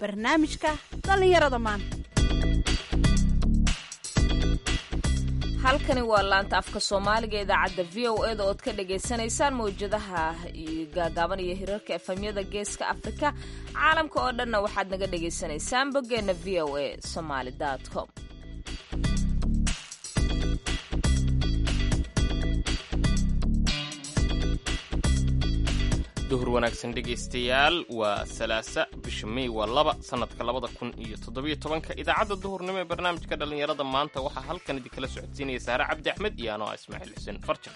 barnaamijka dhallinyarada maanta halkani waa laanta afka soomaaliga idaacadda v o eda ood ka dhagaysanaysaan mawjadaha gaagaaban iyo hirarka efamyada geeska afrika caalamka oo dhanna waxaad naga dhagaysanaysaan boggeenna v o a somaali com duhur wanaagsan dhegaystayaal waa salaasa bisha mey waa laba sannadka labada kun iyo toddobiyo tobanka idaacadda duhurnimo ee barnaamijka dhallinyarada maanta waxaa halkan idinkala socodsiinaya saare cabdi axmed iyo anoo ah ismaaciil xuseen farjan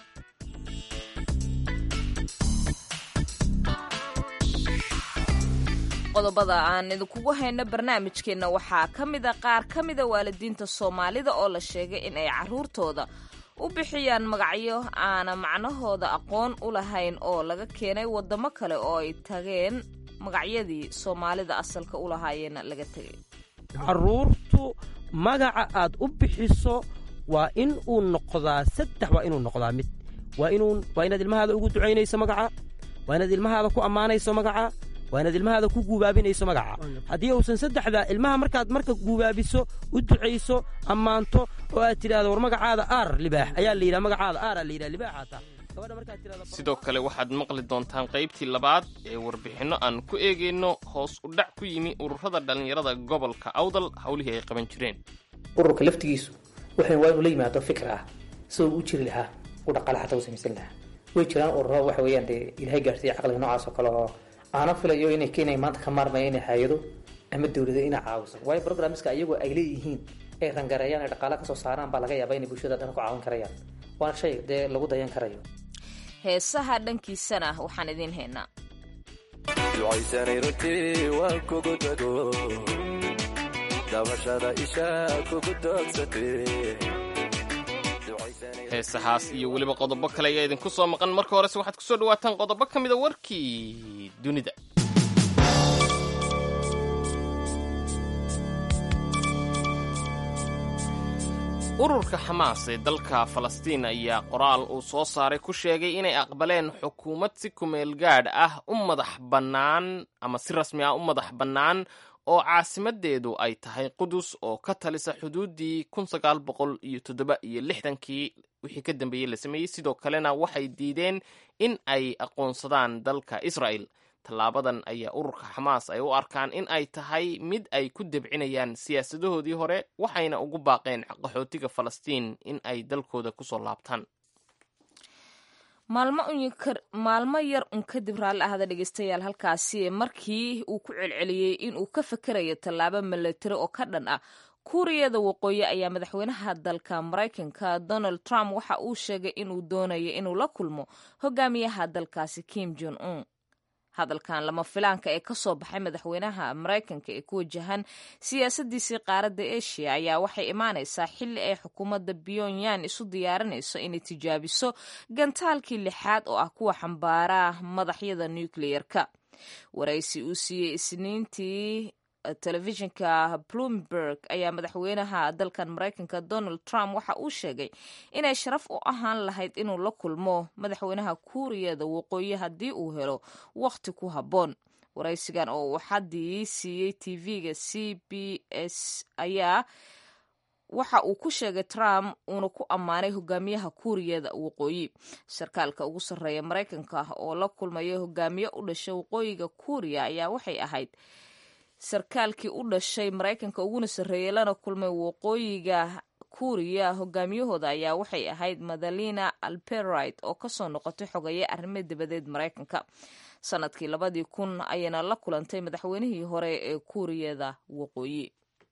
qodobada aan idinkugu hayno barnaamijkeenna waxaa ka mida qaar ka mida waalidiinta soomaalida oo la sheegay in ay carruurtooda u bixiyaan magacyo aana macnahooda aqoon u lahayn oo laga keenay waddamo kale oo ay tageen magacyadii soomaalida asalka u lahaayeenna laga tegay carruurtu magaca aad u bixiso waa in uu noqdaa saddex waa inuu noqdaa mid waa inuu waa inaad ilmahaada ugu ducaynayso magaca waa inaad ilmahaada ku ammaanayso magaca waa inaad ilmahaada ku guubaabinayso magaca haddii uusan saddexdaa ilmaha markaad marka guubaabiso u ducayso ammaanto oo aad tidhahdo war magacaada aar libaax ayaa la yidhaha magacaada aaraa la yidhaha libaaxaataa gabadha markaad tidhahdo sidoo kale waxaad maqli doontaan qaybtii labaad ee warbixinno aan ku eegayno hoos u dhac ku yimi ururada dhallinyarada gobolka awdal howlihii ay qaban jireen ururka laftigiisu waxay waa inuu la yimaado fikir ah sidoo u jiri lahaa u dhaqaale xataa u samaysan lahaa way jiraan ururo waxa weeyaan dee ilaahay gaarsiiya caqliga noocaas oo kale oo aanan filayo inay keenay maanta ka maarmaya inay hay-ado ama dowlado inay caawiso waayo programmiska iyagoo ay leeyihiin ay rangareeyaan ay dhaqaale kasoo saaraan baa laga yaabaa inay bulshada dhan ku caawin karayaan waana shay dee lagu dayan karayo heesaha dhankiisana waxaan idiin haynaa ducaysanay runtii waan kugu dago dabashada isha kugu doogsatay heesahaas iyo weliba qodobo kale ayaa idinku soo maqan marka horese waxaad kusoo dhawaataan qodobo ka mida warkii dunida ururka xamaas ee dalka falastiin ayaa qoraal uu soo saaray ku sheegay inay aqbaleen xukuumad si kumeel gaadh ah u madax bannaan ama si rasmi ah u madax bannaan oo caasimadeedu ay tahay qudus oo ka talisa xuduuddii kun sagaal boqol iyo toddoba iyo lixdankii wixii ka dambeeyey la sameeyey sidoo kalena waxay diideen in ay aqoonsadaan dalka israa'el tallaabadan ayaa ururka xamaas ay u arkaan in ay tahay mid ay ku debcinayaan siyaasadahoodii hore waxayna ugu baaqeen qaxootiga falastiin in ay dalkooda kusoo laabtaan maalmo yar un kadib raalli ahda dhegeystayaal halkaasi markii uu ku celceliyey inuu ka fakerayo tallaabo milatari oo ka dhan ah kuuriyada waqooyi ayaa madaxweynaha dalka maraykanka donald trump waxa uu sheegay inuu doonayo inuu la kulmo hogaamiyaha dalkaasi kim jon un hadalkan lama filaanka ee kasoo baxay madaxweynaha maraykanka ee ku wajahan siyaasadiisii qaaradda asia ayaa waxay imaanaysaa xilli ay xukuumadda pyongyang isu diyaarinayso inay tijaabiso gantaalkii lixaad oo ah kuwa xambaara madaxyada nucleyer-ka waraysi uu siiyey isniintii telefishinka bloomberg ayaa madaxweynaha dalkan maraykanka donald trump waxa uu sheegay inay sharaf u ahaan lahayd inuu la kulmo madaxweynaha kuuriyada waqooyi haddii uu helo wakhti ku habboon waraysigan oo uu xaddii siiyey tv-ga c b s ayaa waxa uu ku sheegay trump uuna ku ammaanay hogaamiyaha kuuriyada waqooyi sarkaalka ugu sarreeya maraykanka oo la kulmaya hogaamiye u dhashay waqooyiga kuuriya ayaa waxay ahayd sarkaalkii u dhashay maraykanka uguna sarreeyey lana kulmay waqooyiga kuuriya hogaamiyahooda ayaa waxay ahayd madalina alperit oo kasoo noqotay xogeeye arrimo dabadeed maraykanka sanadkii labadii kun ayayna la kulantay madaxweynihii hore ee kuuriyada waqooyi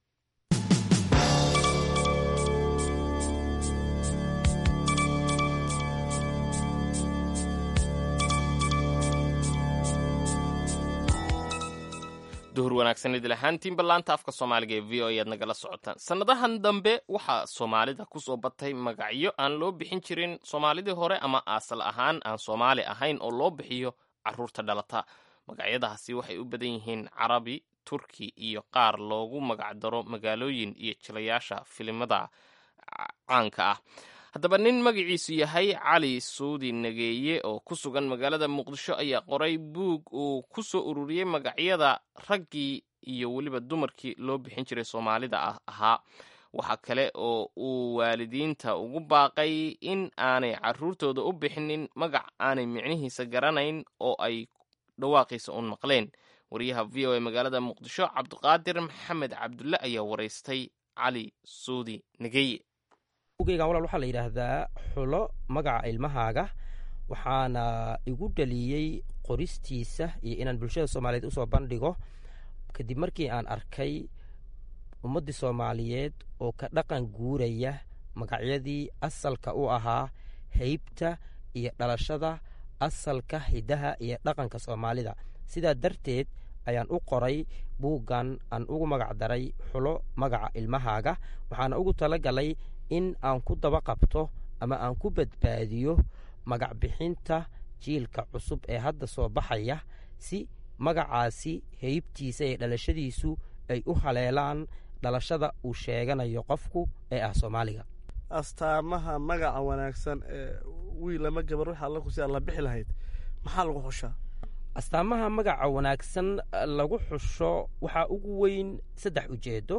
duhur wanaagsan idil ahaantiin ballaanta afka soomaaliga ee v o ayaad nagala socotaan sannadahan dambe waxaa soomaalida kusoo batay magacyo aan loo bixin jirin soomaalidii hore ama asal ahaan aan soomaali ahayn oo loo bixiyo carruurta dhalata magacyadaasi waxay u badan yihiin carabi turki iyo qaar loogu magacdaro magaalooyin iyo jilayaasha filimada caanka ah haddaba nin magaciisu yahay cali suudi nageeye oo ku sugan magaalada muqdisho ayaa qoray buug uu ku soo ururiyey magacyada raggii iyo weliba dumarkii loo bixin jiray soomaalida ah ahaa waxaa kale oo uu waalidiinta ugu baaqay in aanay caruurtooda u bixinin magac aanay micnihiisa garanayn oo ay dhawaaqiisa uun maqleen wariyaha v o a magaalada muqdisho cabdiqaadir maxamed cabdulle ayaa waraystay cali suudi negeye ugeygan walaal waxaa la yidhaahdaa xulo magaca ilmahaaga waxaana igu dhaliyey qoristiisa iyo inaan bulshada soomaaliyeed usoo bandhigo kadib markii aan arkay ummaddii soomaaliyeed oo ka dhaqan guuraya magacyadii asalka u ahaa heybta iyo dhalashada asalka hidaha iyo dhaqanka soomaalida sidaa darteed ayaan u qoray buuggan aan ugu magac daray xulo magaca ilmahaaga waxaana ugu tala galay in aan ku daba qabto ama aan ku badbaadiyo magac bixinta jiilka cusub ee hadda soo baxaya si magacaasi heybtiisa iyo dhalashadiisu ay u haleelaan dhalashada uu sheeganayo qofku ee ah soomaaliga astaamaha magaca wanaagsan ee wiil ama gabar waxa alla kusi alla bixi lahayd maxaa lagu xushaa astaamaha magaca wanaagsan lagu xusho waxaa ugu weyn saddex ujeedo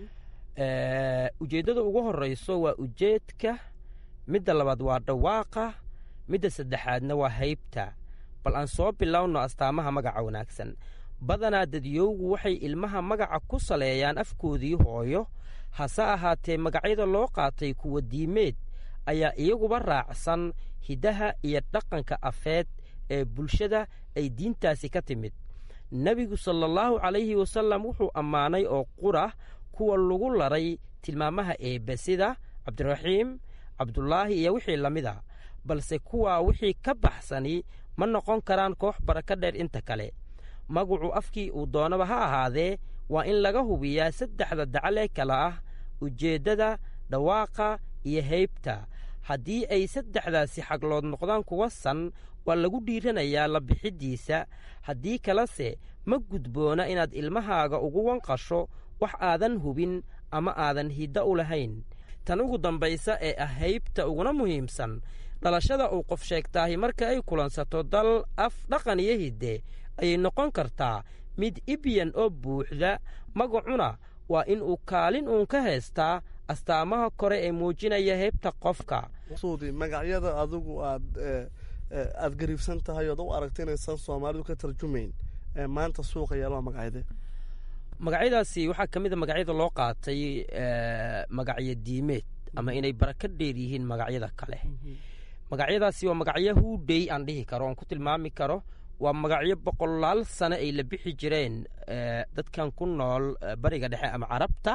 ujeeddada ugu horeyso waa ujeedka midda labaad waa dhawaaqa midda saddexaadna waa haybta bal aan soo bilowno astaamaha magaca wanaagsan badanaa dadyowgu waxay ilmaha magaca ku saleeyaan afkoodii hooyo hase ahaatee magacyada loo qaatay kuwa diimeed ayaa iyaguba raacsan hiddaha iyo dhaqanka afeed ee bulshada ay diintaasi ka timid nebigu sala allahu calayhi wasallam wuxuu ammaanay oo qura kuwa lagu laray tilmaamaha eebbe sida cabdiraxiim cabdulaahi iyo wixii la mid a balse kuwaa wixii ka baxsani ma noqon karaan koox baraka dheer inta kale magacu afkii uu doonaba ha ahaadee waa in laga hubiyaa saddexda dacalee kale ah ujeeddada dhawaaqa iyo heybta haddii ay saddexdaasi xaglood noqdaan kuwa san waa lagu dhiiranayaa la bixiddiisa haddii kalese ma gudboona inaad ilmahaaga ugu wanqasho wax aadan hubin ama aadan hiddo u lahayn tan ugu dambaysa ee ah haybta uguna muhiimsan dhalashada uu qof sheegtaahi marka ay kulansato dal af dhaqan iyo hidde ayay noqon kartaa mid ibyan oo buuxda magacuna waa in uu kaalin uun ka haystaa astaamaha kore ee muujinaya heybta qofka suudi magacyada adigu aad aad gariibsan tahay ood u aragta inaysan soomaalidu ka tarjumayn ee maanta suuqa yeelaa magacyade magacyadaasi waxaa ka mid a magacyada loo qaatay magacyo diimeed ama inay baraka dheer yihiin magacyada kale magacyadaasi waa magacyo huudhey aan dhihi karo oon ku tilmaami karo waa magacyo boqolaal sano ay la bixi jireen dadkan ku nool bariga dhexe ama carabta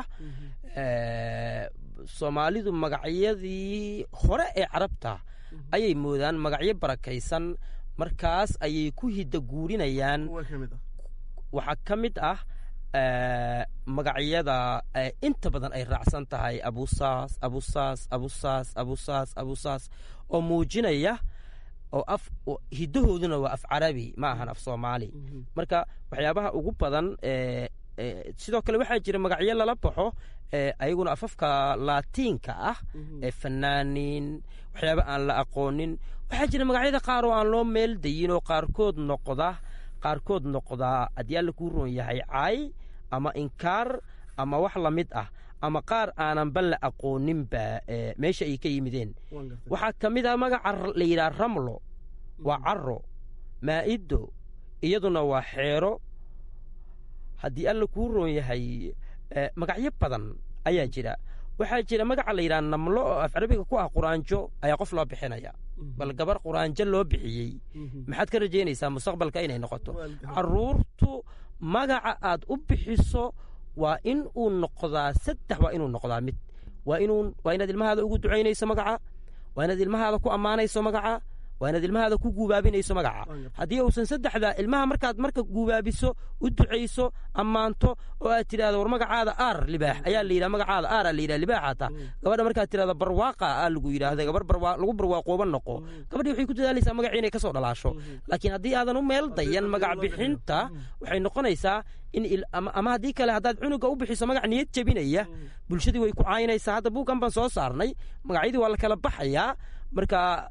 soomaalidu magacyadii hore ee carabta ayay moodaan magacyo barakaysan markaas ayay ku hidda guurinayaan waxaa ka mid ah magacyada inta badan ay raacsan tahay abusaas abusaas abusaas abusaas abusaas oo muujinaya oo af hiddahooduna waa af carabi ma ahan af soomaali marka waxyaabaha ugu badan sidoo kale waxaa jira magacyo lala baxo ayaguna afafka laatiinka ah ee fanaaniin waxyaaba aan la aqoonin waxaa jira magacyada qaar oo aan loo meel dayin oo qaarkood noqda qaarkood noqdaa haddii alla kuu roon yahay caay ama inkaar ama wax la mid ah ama qaar aananba la aqooninba meesha ay ka yimideen waxaa ka mid ah magaca la yidhaha ramlo waa caro maa'ido iyaduna waa xeero haddii alla kuu roon yahay magacyo badan ayaa jira waxaa jira magaca la yidhaha namlo oo af carabiga ku ah quraanjo ayaa qof loo bixinaya bal gabar quraanjo loo bixiyey maxaad ka rajaynaysaa mustaqbalka inay noqoto caruurtu magaca aad u bixiso waa in uu noqdaa saddex waa inuu noqdaa mid waa inuu waa inaad ilmahaada ugu ducaynayso magaca waa inaad ilmahaada ku ammaanayso magaca waa inaad ilmahaada ku guubaabinayso magaca haddii uusan saddexda ilmaha markaad marka guubaabiso u ducayso ammaanto oo aad tidhahdo war magacaada aar libaax ayaa la yidhaha magacaada aar aa la yidhaha libaax hata gabadha markaad tidhahdo barwaaqa aa lagu yidhaahda gabar barwaa lagu barwaaqooba noqo gabadhii waxay ku dadaalaysaa magacii inay ka soo dhalaasho laakiin haddii aadan u meel dayan magac bixinta waxay noqonaysaa in ama haddii kale haddaad cunuga u bixiso magac niyad jebinaya bulshadii way ku caayinaysaa hadda buuggan baan soo saarnay magacyadii waa la kala baxayaa marka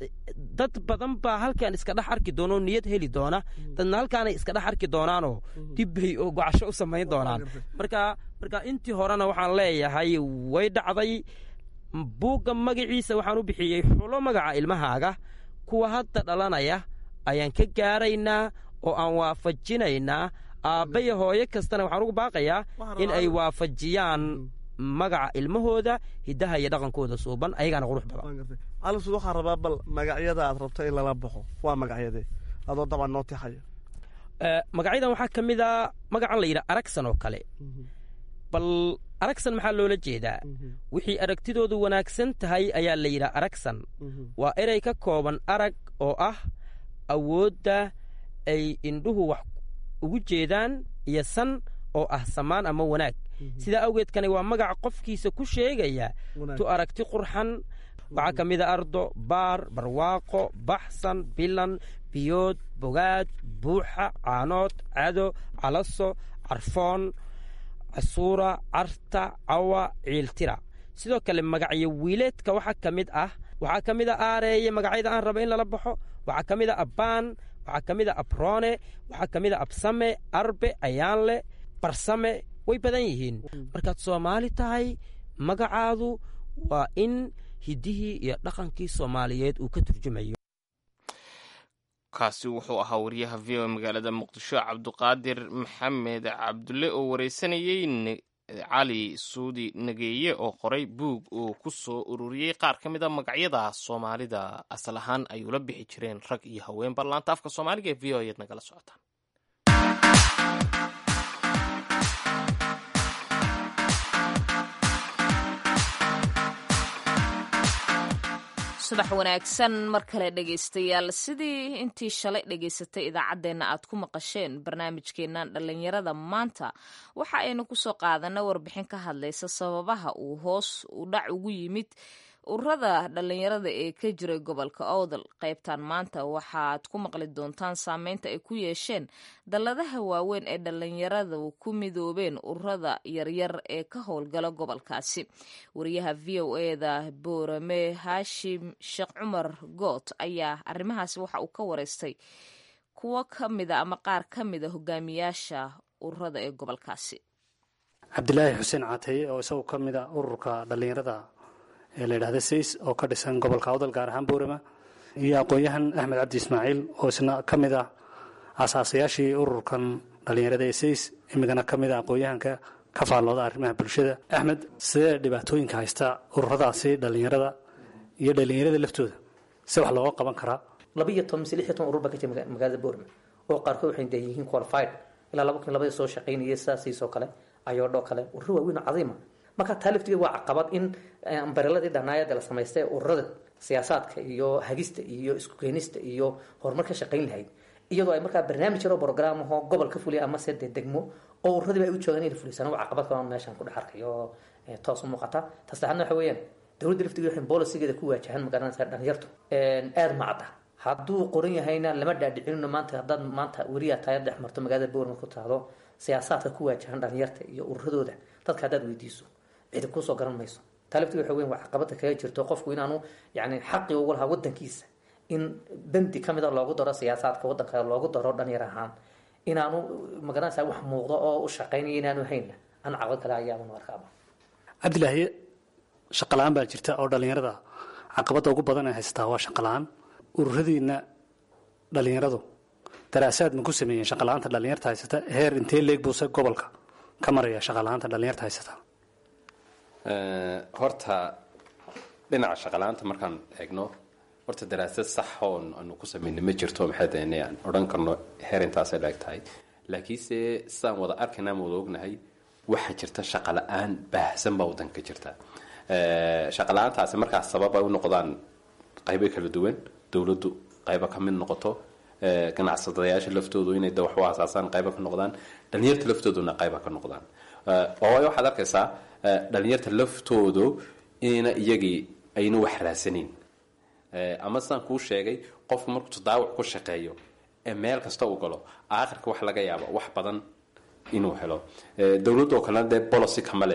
dad badan baa halkan iska dhex arki doona oo niyad heli doona dadna halkaanay iska dhex arki doonaanoo dibbay oo gocasho u samayn doonaan marka marka intii horena waxaan leeyahay way dhacday buugga magaciisa waxaan u bixiyey xulo magaca ilmahaaga kuwa hadda dhalanaya ayaan ka gaaraynaa oo aan waafajinaynaa aabbaya hooyo kastana waxaan ugu baaqayaa in ay waafajiyaan magaca ilmahooda hiddaha iyo dhaqankooda suuban ayagaana qurux badan calisud waxaan rabaa bal magacyada aad rabto in lala baxo waa magacyadee adoo dabcan noo tixaya magacyadan waxaa ka mid a magacan la yidhaha aragsan oo kale bal aragsan maxaa loola jeedaa wixii aragtidoodu wanaagsan tahay ayaa la yidhaha aragsan waa erey ka kooban arag oo ah awoodda ay indhuhu wax ugu jeedaan iyo san oo ah samaan ama wanaag sidaa awgeedkani waa magaca qofkiisa ku sheegaya tu aragti qurxan waxaa ka mid a ardo baar barwaaqo baxsan bilan biyood bogaad buuxa caanood cado calaso carfoon casuura carta cawa ciiltira sidoo kale magacyo wiileedka waxaa ka mid ah waxaa ka mid a aareeye magacyada aan raba in lala baxo waxaa ka mid a abbaan waxaa ka mid a abroone waxaa ka mid a absame arbe ayaanle barsame way badan yihiin markaad soomaali tahay magacaadu waa in hiddihii iyo dhaqankii soomaaliyeed uu ka turjumayo kaasi wuxuu ahaa wariyaha v o magaalada muqdisho cabduqaadir maxamed cabdulle oo wareysanayey cali suudi nageeye oo qoray buug uu ku soo ururiyey qaar ka mid a magacyada soomaalida asal ahaan ay ula bixi jireen rag iyo haween barlaanta afka soomaaliga ee v o eed nagala socotaan subax wanaagsan mar kale dhegaystayaal sidii intii shalay dhegaysatay idaacaddeenna aad ku maqasheen barnaamijkeennan dhallinyarada maanta waxa aynu kusoo qaadana warbixin ka hadlaysa sababaha uu hoos u dhac ugu yimid ururada dhallinyarada ee ka jiray gobolka owdal qaybtan maanta waxaad ku maqli doontaan saameynta ay ku yeesheen dalladaha waaweyn ee dhallinyaradu ku midoobeen ururada yaryar ee ka howlgala gobolkaasi wariyaha v o eda boorame haashim sheekh cumar goot ayaa arrimahaasi waxa uu ka wareystay kuwo ka mida ama qaar ka mida hogaamiyaasha ururada ee gobolkaasi cabdilaahi xuseen caataye oo isagu ka mid a ururka dhallinyarada ee la yidhahda says oo ka dhisan gobolka awdal gaar ahaan boorama iyo aqoon-yahan axmed cabdi ismaaciil oo isna ka mid ah aasaasayaashii ururkan dhallinyarada ee says imigana ka mid a aqoon-yahanka ka faallooda arrimaha bulshada axmed sidee dhibaatooyinka haysta ururadaasi dhallinyarada iyo dhallinyarada laftooda si wax looga qaban karaa laba iyo toban mise lix iyo toban urur baa ka jira magaalada boorama oo qaarkood waxay dee yihiin qualified ilaa laba kun labadii soo shaqaynayay sidaasiisoo kale ayoodhoo kale ururo waaweyn oo cadiima marka taa laftigeed waa caqabad in ambareladii dhanaayada la samaystay ururada siyaasaadka iyo hagista iyo isku keenista iyo horumar ka shaqayn lahayd iyadoo ay markaa barnaamij yaroo brograam ahoo gobol ka fuliya ama se dee degmo oo ururadiiba ay u joogaan inay fulisaan waa caqabad kale meeshaan ku dhex arkayo oo toos u muuqata tasaxadna waxa weeyaan dowladda laftigeed waxay bolisigeeda ku waajahan magaranaysa dhalinyartu aada macda hadduu qoran yahayna lama dhaadhicinino maanta haddaad maanta weriyaa taaya dhex marto magaalada boorma ku tahdo siyaasaadka ku waajahan dhalinyarta iyo ururadooda dadka haddaad weydiiso cidi kusoo garan mayso taa laftigeed waxa weyan waa caqabada kaga jirto qofku inaanu yani xaqi ugu lahaa wadankiisa in bendi ka mida loogu daro siyaasaadka wadanka loogu daro dhalinyar ahaan inaanu magaranaysa wax muuqdo oo u shaqaynaya inaanu hayna an caqabad kale ayaanu arkaaba cabdilaahi shaqa la-aan baa jirta oo dhallinyarada caqabadda ugu badan ee haysataa waa shaqa la-aan ururadiina dhallinyaradu daraasaad ma ku sameeyeen shaqa la-aanta dhallinyarta haysata heer intee leeg buuse gobolka ka maraya shaqa la-aanta dhallinyarta haysata horta dhinaca shaqala-aanta markaan eegno horta daraasad sax oon aanu ku samayna ma jirto maxay dahne aan odhan karno heer intaasay laeg tahay laakiinse sidaan wada arkayna ama wada ognahay waxaa jirta shaqala-aan baahsan baa wadanka ka jirta shaqala-aantaasi markaas sabab ay u noqdaan qaybo kala duwan dowladdu qaybo ka mid noqoto ganacsadayaasha laftoodu inay da wax u asaasaan qaybo ka noqdaan dhalinyarta laftooduna qaybo ka noqdaan waayo waxaad arkaysaa dhalinyarta laftoodu ina iyagii ayna wax raasanayn ama sidaan kuu sheegay qofku markuu tadaawac ku shaqeeyo ee meel kasta uu galo aakhirka wax laga yaabo wax badan inuu helo dowladoo kalena dee bolocy kama le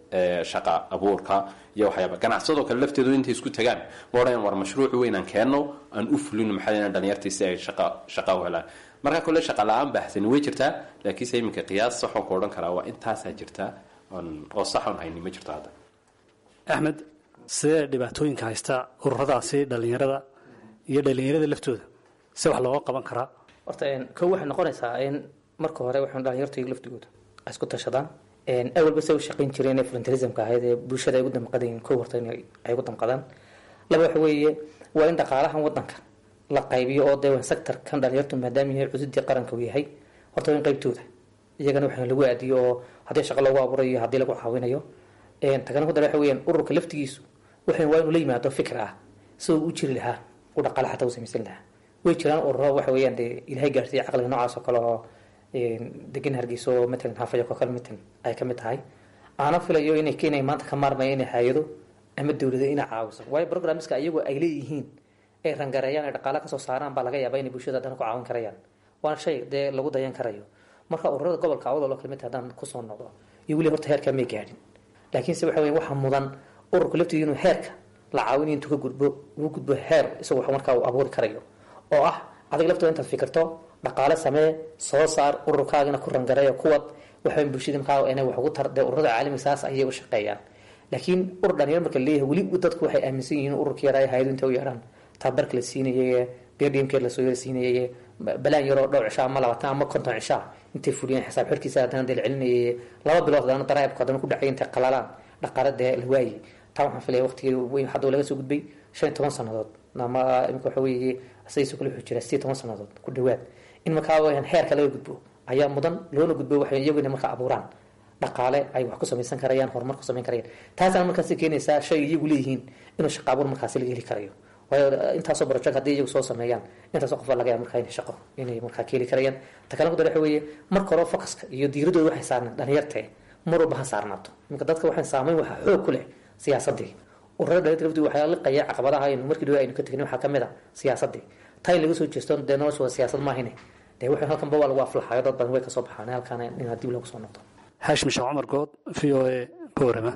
ee, shaqa abuurka iyo waxyaaba ganacsadoo kale lafteedu intay isku tagaan ma odhan war mashruuc weyn aan keenno aan u fulino maxaa yeele dhalinyartii si ay shaqa shaqa u helaan marka kole shaqa la-aan baahsani way jirtaa laakiinse iminka qiyaas saxoo ku odhan karaa waa intaasaa jirtaa oon- oo sax oon hayni ma jirto hadda axmed sidee dhibaatooyinka haysta ururadaasi dhallinyarada iyo dhallinyarada laftooda se wax looga qaban karaa horta een, kow waxay noqonaysaa in marka hore waxaan dhalinyarta iyaga laftigooda ay isku tashadaan een, awalba se u shaqayn jireen ee volunteerismka ahayd ee bulshada ay ugu damqadayin kow horta in ay ugu damqadaan laba waxa weeye waa in dhaqaalahan wadanka la qaybiyo oo dee sectorkan dhalinyartu maadaama yahay cududii qaranka uu yahay horta waa in qaybtooda iyagana waxaa lagu aadiyo oo haddii shaqo lagu abuurayo haddii lagu caawinayo een, tagana ku dara waxa weeyaan ururka laftigiisu waxay waa inuu la yimaado fikir ah sidoo u jiri lahaa u dhaqaale xataa u samaysan lahaa way jiraan ururo waxa weeyaan dee ilaahay gaarsiiya caqliga noocaas oo kale oo een, degan hargeysa oo matalan haafayo oo kale matalan ay ka mid tahay aana filayo inay keenay maanta ka maarmaya inay hay-ado ama dowlado inay caawiso waayo programmiska iyagoo ay leeyihiin ay rangareeyaan ay dhaqaale kasoo saaraan baa laga yaabaa inay bulshada haddana ku caawin karayaan waana shay dee lagu dayan karayo marka ururada gobolka awdal oo kale mid haddaan kusoo noqdo iyo weli horta heerkaa may gaadhin laakiinse waxa weya waxaa mudan ururka laftiisa inuu heerka la caawinayo intuu ka gudbo ugu gudbo heer isagoo wax markaa uu abuuri karayo oo ah adiga laftooda intaad fikirto dhaqaale samee soo saar ururkaagina ku rangareeyo kuwad waxa bulshada markaa inay wax ugu tar dee ururada caalamiga saas ayay u shaqeeyaan laakiin urur dhalinyar marka leeyahay weli dadku waxay aaminsan yihiin ururka yaraa hayadu intay u yeedhaan tababarka la siinayay bdmk lasoo yar siinayay balaan yaroo dhowr cishaa ama labaatan ama konton cishaa intay fuliyeen xisaab xirkiisa haddana dee la celinayay laba bilood haddana daraabku haddana ku dhacay intay qalalaan dhaqaale dee la waayey taa waxaan filaya waqtigii weyn hadda laga soo gudbay shan iyo toban sannadood ama imika waxa weeye saysu kale wuxuu jira sideed toban sannadood ku dhawaad in markaa weyaan heerka laga gudbo ayaa mudan loona gudbo waxay iyagu inay markaa abuuraan dhaqaale ay wax ku samaysan karayaan horumar ku samayn karayaan taasana markaasi keenaysaa shay iyagu leeyihiin inuu shaqa abuur markaasi laga heli karayo waayo intaasoo baroject haddii iyagu soo sameeyaan intaasoo qof baa laga yaaba markaa inay shaqo inay markaa ka heli karayaan ta kale kudar waxa weeye marka hore focuska iyo diiradooda waxay saarneen dhalinyartee mar walba ha saarnaato iminka dadka waxaan saameyn waxaa xoog ku leh siyaasadii ururada dhalinyarta laftii waxaa liqaya caqabadaha aynu markii dhawe aynu ka tegin waxaa kamid a siyaasadii taa in laga soo jeesto dee nolosha waa siyaasad maahine dee waxay halkanba waa lagu aflaxayo dad badan way kasoo baxaan halkaana in dib loogu soo noqdo haashim sheekh cumar good v o a boorama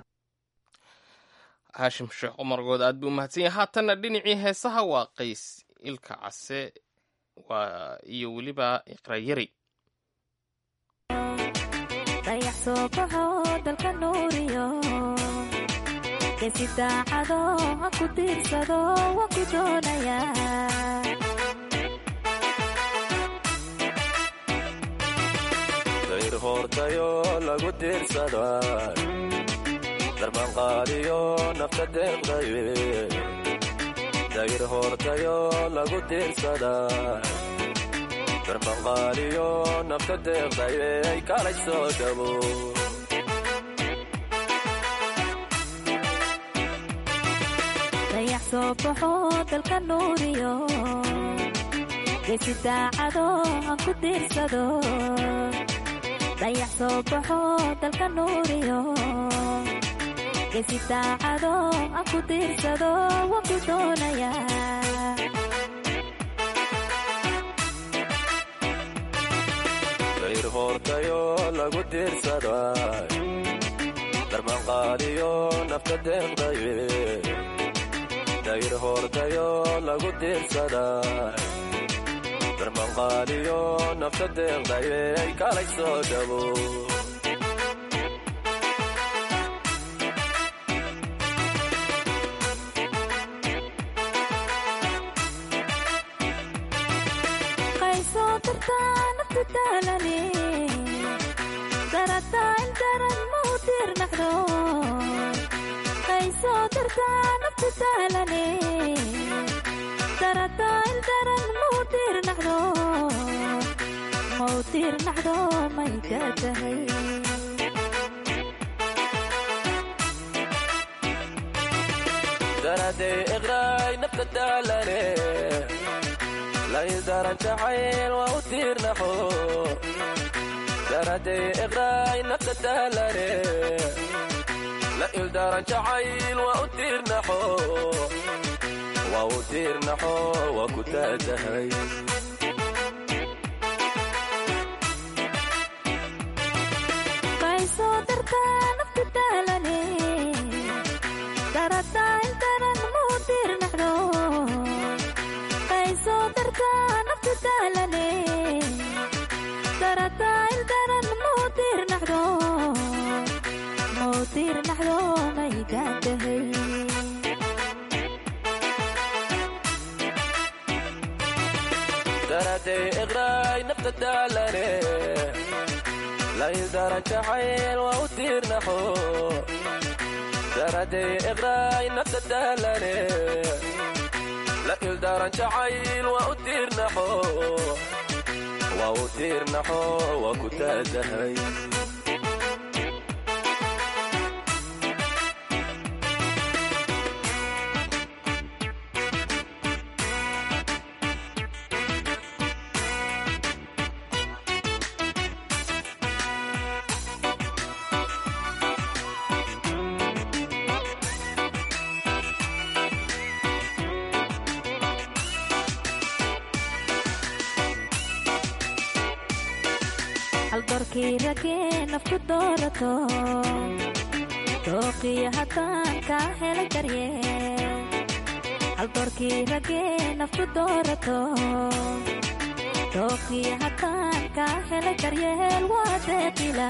haashim sheekh cumar good aad buu mahadsan yahay haatanna dhinacii heesaha waa qays ilka case waa iyo weliba iqrayari dayax soo baxo dalka nuuriyo geesi daacado ha ku tiirsado waan ku doonayaa dayr hoortayo lagu diirsada darbanqaadiyo nafta deeqdaye dayr hoortayo lagu diirsada darbanqaadiyo nafta deeqdaye ay kalay soo dhabo dayax soo baxo dalka nuuriyo geesi daacado han ku tiirsado dayax soo baxo dalka nuuriyo geesi daacado han ku tiirsado waan ku doonayaa dayr hoortayo lagu diirsada darbanqaadiyo nafta deeqdaye dayr hoortayo lagu diirsada darbanqaadiyo nafta deeqdaye ay kalay soo dhabo qaysoo dartaa naftu daalane darataa ildaran mau tiirnaxdo qaysoo dartaa naftu daalane darataa ildaran mau tiirnaxdo mau tiirnaxdo may ka tahay daraday iqraay nafta daalane laydaran jacayl waa u tiirnaxo daraday iqraay nafta daalane la ildaran jacayl waa u tiirnaxo waa u tiirnaxo waa ku taatahay qaysoo dartaa naftu daalane daraday iqraay nafta daalane la ildaran jacayl waa u tiirnaxo daraday iqraay nafta daalane la ildaran jacayl waa u tiirnaxo waa u tiirnaxo waa ku taadahay haldorkii ragee nafku doorato dooqiyo haddaan kaa helay daryee haldorkii ragee nafku doorato dooqiyo haddaan kaa helay daryeel waa deeqila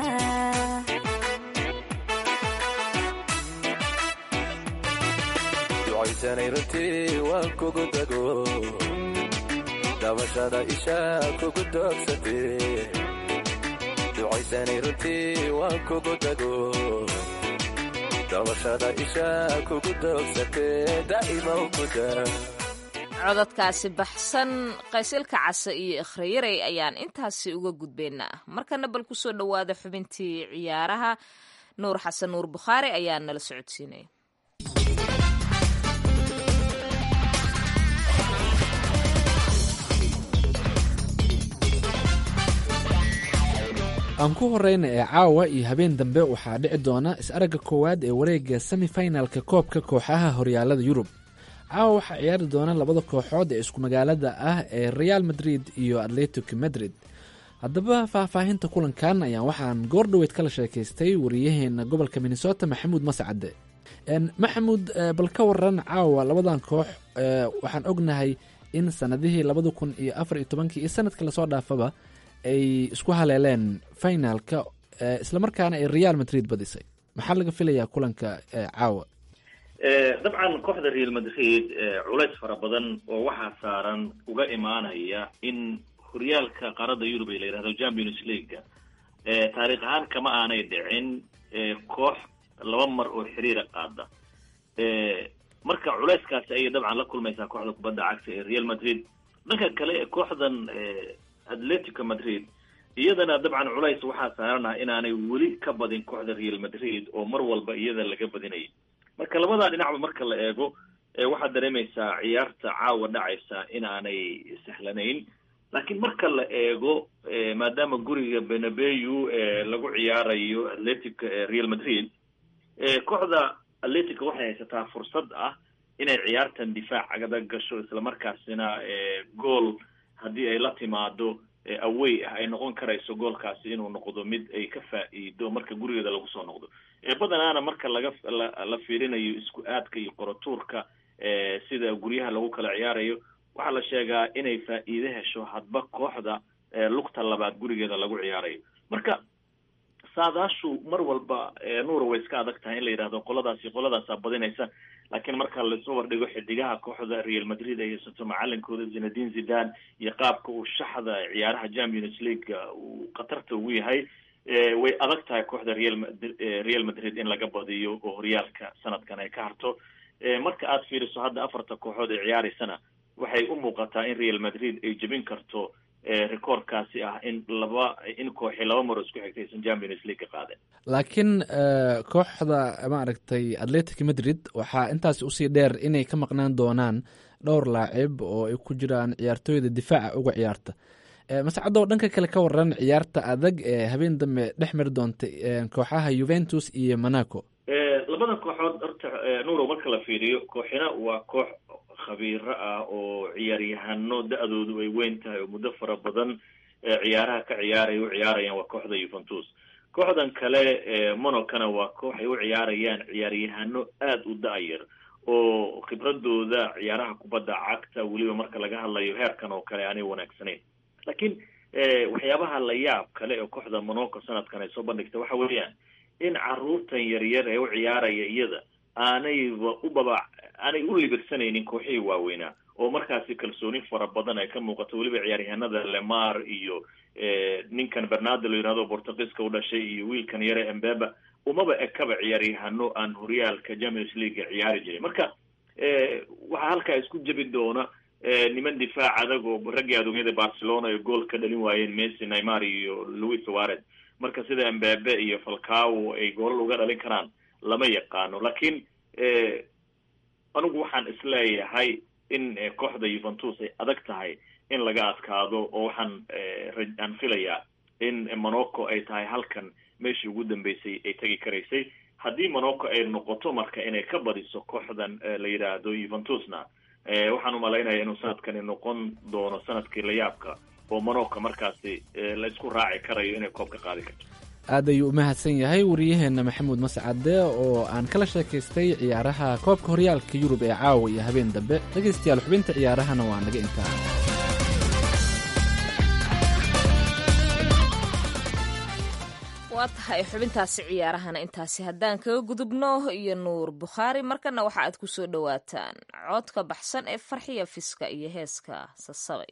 ducaysanay runtii waan kugu dago dabashada ishaa kugu doogsatee ducaysanay runtii waan kugu dago dabashada ishaa kugu doogsatee daa'ima ku daa cododkaasi baxsan qaysilka case iyo ikhrayarey ayaan intaasi uga gudbaynaa markana bal kusoo dhowaada xubintii ciyaaraha nuur xasan nuur bukhaari ayaa nala socodsiinaya aan ku horeyna ee caawa iyo habeen dambe waxaa dhici doona is-aragga koowaad ee wareega semifinalka koobka kooxaha horyaalada yurub caawa waxaa ciyaari doona labada kooxood ee isku magaalada ah ee real madrid iyo atletic madrid haddaba faahfaahinta kulankan ayaan waxaan goordhoweyd kala sheekaystay wariyaheena gobolka minnesota maxamuud mascade maxamuud bal ka waran caawa labadan koox waxaan ognahay in sanadihii labada kun iyo afar iyo tobankii iyo sanadka lasoo dhaafaba ay isku haleeleen finalka islamarkaana ay real madrid badisay maxaa laga filayaa kulanka caawa dabcan kooxda real madrid culays fara badan oo waxaa saaran uga imaanaya in horyaalka qaaradda yurub ee la yidhahdo champions leaguega taariikh ahaan kama aanay dhicin koox laba mar oo xiriira qaada marka culayskaasi ayay dabcan la kulmaysaa kooxda kubadda cagta ee real madrid dhanka kale kooxdan atletico madrid iyadana dabcan culays waxaa saaranaha inaanay weli ka badin kooxda real madrid oo mar walba iyada laga badinayay marka labadaa dhinacba marka la eego waxaad dareemaysaa ciyaarta caawa dhacaysa inaanay sahlanayn laakiin marka la eego maadaama guriga benabeyu lagu ciyaarayo atletic real madrid kooxda atletica waxay haysataa fursad ah inay ciyaartan difaac agada gasho islamarkaasina gool haddii ay la timaado awey ah ay noqon karayso goolkaasi inuu noqdo mid ay ka faa'iido marka gurigeeda lagu soo noqdo badanaana marka laga la fiirinayo isku aadka iyo qorotuurka sida guryaha lagu kala ciyaarayo waxaa la sheegaa inay faa'iide hesho hadba kooxda lugta labaad gurigeeda lagu ciyaarayo marka saadaashu mar walba nuura way iska adag tahay in la yidhahdo qoladaasi qoladaasaa badinaysa laakiin marka laisu wardhigo xidigaha kooxda real madrid ay haysato macalinkooda zinadin zidan iyo qaabka uu shaxda ciyaaraha champions league uu khatarta ugu yahay way adag tahay kooxda real real madrid in laga badiyo oo horyaalka sanadkan ay ka harto marka aad fiiriso hadda afarta kooxood ee ciyaareysana waxay u muuqataa in real madrid ay jebin karto recordkaasi ah in laba in kooxi laba maro isku xigtay aysan champions league ka qaadeen laakiin kooxda maaragtay atletic madrid waxaa intaasi usii dheer inay ka maqnaan doonaan dhowr laacib oo ay ku jiraan ciyaartooyda difaaca uga ciyaarta mascadoo dhanka kale ka waran ciyaarta adag ee habeen dambe dhex mari doonta kooxaha juventus iyo monaco labadan kooxood horta nuuro marka la fiiriyo kooxina waa koox khabiiro ah oo ciyaaryahano da-doodu ay weyn tahay oo muddo fara badan ciyaaraha ka ciyaaraya u ciyaarayaan waa kooxda yuventus kooxdan kale monocana waa koox ay u ciyaarayaan ciyaaryahano aada u da-yar oo khibradooda ciyaaraha kubadda cagta weliba marka laga hadlayo heerkan oo kale aanay wanaagsanayn laakiin waxyaabaha la yaab kale oo kooxda monaco sanadkan ay soo bandhigtay waxa weeyaan in caruurtan yaryar ee u ciyaaraya iyada aanayba u baba aanay u libirsanaynin kooxihii waaweynaa oo markaasi kalsooni fara badan ay ka muuqato weliba ciyaaryahanada lemar iyo ninkan bernardo la yihahdo bortugiiska u dhashay iyo wiilkan yare embeba umaba ekaba ciyaaryahano aan horyaalka champions league ciyaari jiray marka waxaa halkaa isku jebi doona niman difaac adag oo raggii adoonyada barcelona ay gool ka dhalin waayeen messi neymar iyo louis suarez marka sida embebe iyo falcao ay goolal uga dhalin karaan lama yaqaano lakiin anigu waxaan isleeyahay in kooxda yuventus ay adag tahay in laga adkaado oo waxaan aan filayaa in monaco ay tahay halkan meeshii ugu dambeysay ay tegi karaysay haddii monaco ay noqoto marka inay ka badiso kooxdan la yidhaahdo yuventusna waxaan umalaynaya inuu sanadkani noqon doono sanadkii layaabka oo monaco markaasi la isku raaci karayo inay koob ka qaadi karto aad ayuu u mahadsan yahay wariyaheenna maxamuud mascade oo aan kala sheekaystay ciyaaraha koobka horyaalka yurub ee caawa iyo habeen dambe dhegaystayaal xubinta ciyaarahana waa naga intaa waa tahay xubintaasi ciyaarahana intaasi haddaan kaga gudubno iyo nuur bukhaari markana waxa aad ku soo dhowaataan codka baxsan ee farxiya fiska iyo heeska sasabay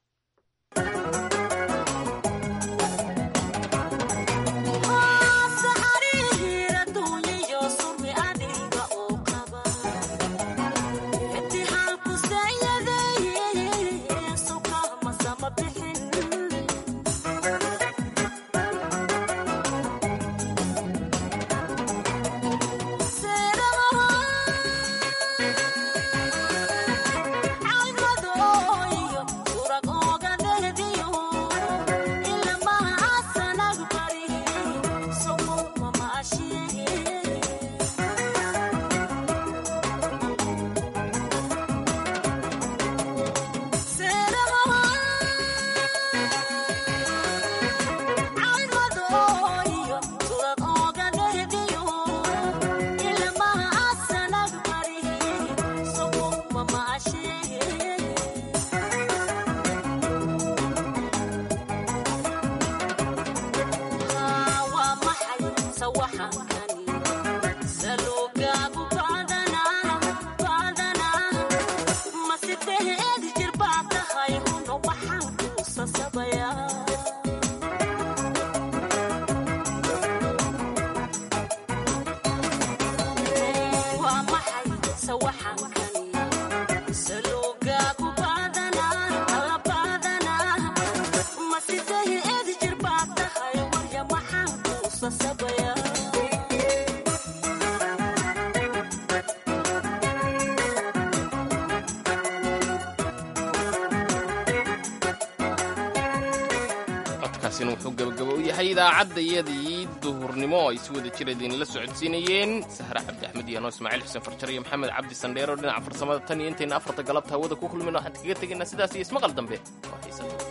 codkaasina wuxuu gabagaba u yahay idaacadayadii duhurnimo ay si wada jira idinla socodsiinayeen sahre cabdi axmed iyo anoo ismaaciil xuseen farjar iyo maxamed cabdi sandheero dhinaca farsamada tan iyo intayna afarta galabta hawada ku kulmin waxaan kaga tegaynaa sidaas iyo ismaqal dambe oo xiisa